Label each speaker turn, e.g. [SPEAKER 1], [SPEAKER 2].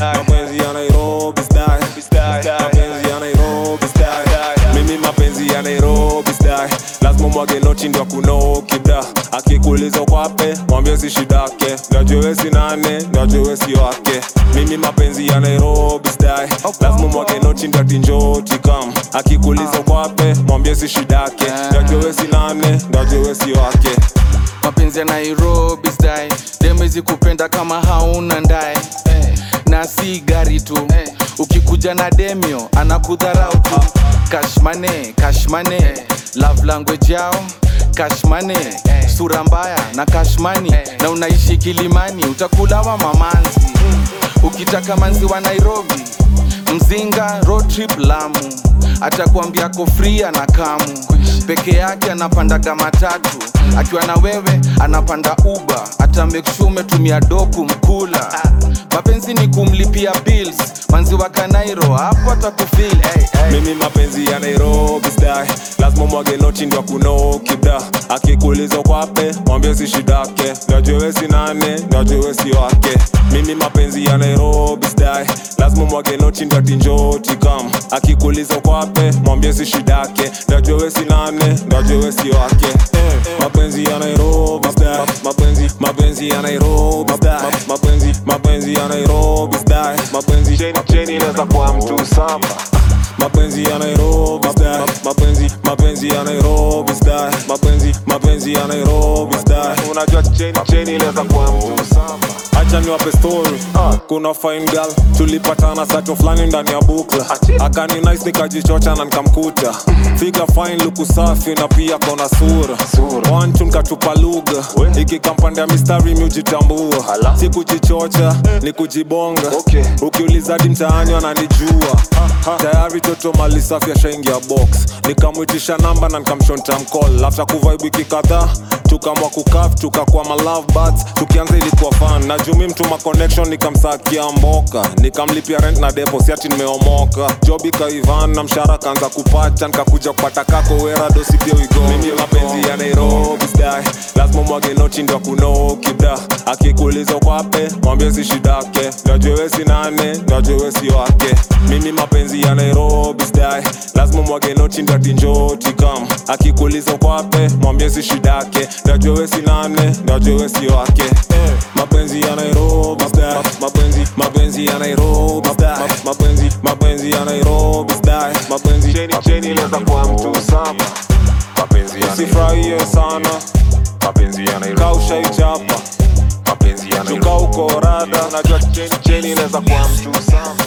[SPEAKER 1] mapenzi ya Nairobi style, mapenzi ya Nairobi style, mimi mapenzi ya Nairobi style, lazima mwage noti ndio kunoki bra, akikuuliza kwape mwambie si shidake, najue si nane, najue si wake, mimi mapenzi ya Nairobi style, lazima mwage noti ndio tinjoti kam, akikuuliza kwape mwambie si shidake, najue si nane, najue si wake.
[SPEAKER 2] mapenzi ya nairobi style demezi kupenda kama hauna ndae na si gari tu ukikuja na demio anakudharau tu kashmane kashmane love language yao kashmane sura mbaya na kashmani na unaishi kilimani utakulawa mamanzi ukitaka manzi wa nairobi mzinga road trip lamu atakuambia ko free na kamu peke yake anapandaga matatu akiwa na wewe anapanda uba ata make sure umetumia doku mkula mapenzi ni kumlipia bills manzi wa kanairo hapo atakufil hey, hey.
[SPEAKER 1] mimi mapenzi ya nairobi style lazima mwage noti ndio kunoki bra akikuuliza kwape mwambie si shidake najue si nane najue si wake mimi mapenzi ya nairobi style lazima mwage noti ndio tinjoti kam akikuuliza kwape mwambie si shidake najue si nane najue si wake mapenzi ya nairobi style mapenzi mapenzi ya nairobi style mapenzi mapenzi ya nairobi style mapenzi cheni cheni inaweza kuwa mtu samba mapenzi ya Nairobi style mapenzi mapenzi ya Nairobi style mapenzi mapenzi ya Nairobi style unajua cheni cheni inaweza kuwa mtu samba acha niwape story kuna fine girl tulipatana sato fulani ndani ya bukla akani nice nikajichocha na nikamkuta figa fine luku safi na pia kona sura wanchu nikatupa lugha ikikampanda mistari miujitambua si kujichocha ni kujibonga ukiuliza hadi mtaani wananijua tayari toto mali safi ashaingia box nikamwitisha namba na nikamshonta mcall after kuvibe wiki kadhaa tukamwa kukaf tukakuwa ma love buds tukianza ilikuwa fan na jumi mtuma connection nikamsakia mboka nikamlipia rent na depo siati nimeomoka job ikaivan na mshara kaanza kupata nikakuja kupata kako wera dosi pia wigo mimi mapenzi ya nairobi style lazima mwage noti ndio kunoki bra akikuuliza kwape mwambie si shidake najue si nane najue si wake mimi mapenzi ya nairobi style lazima mwage noti ndio tinjoti kam akikuuliza kwape mwambie si shidake najue si nane najue si wake mapenzi ya nairobi style mapenzi mapenzi ya nairobi style mapenzi mapenzi ya nairobi style mapenzi cheni cheni inaweza kuwa mtu saba
[SPEAKER 3] mapenzi ya
[SPEAKER 1] usifurahie sana
[SPEAKER 3] mapenzi ya Nairobi
[SPEAKER 1] kaushaichapa
[SPEAKER 3] mapenzi ya Nairobi
[SPEAKER 1] tuka uko rada najua cheni cheni inaweza kuwa mtu saba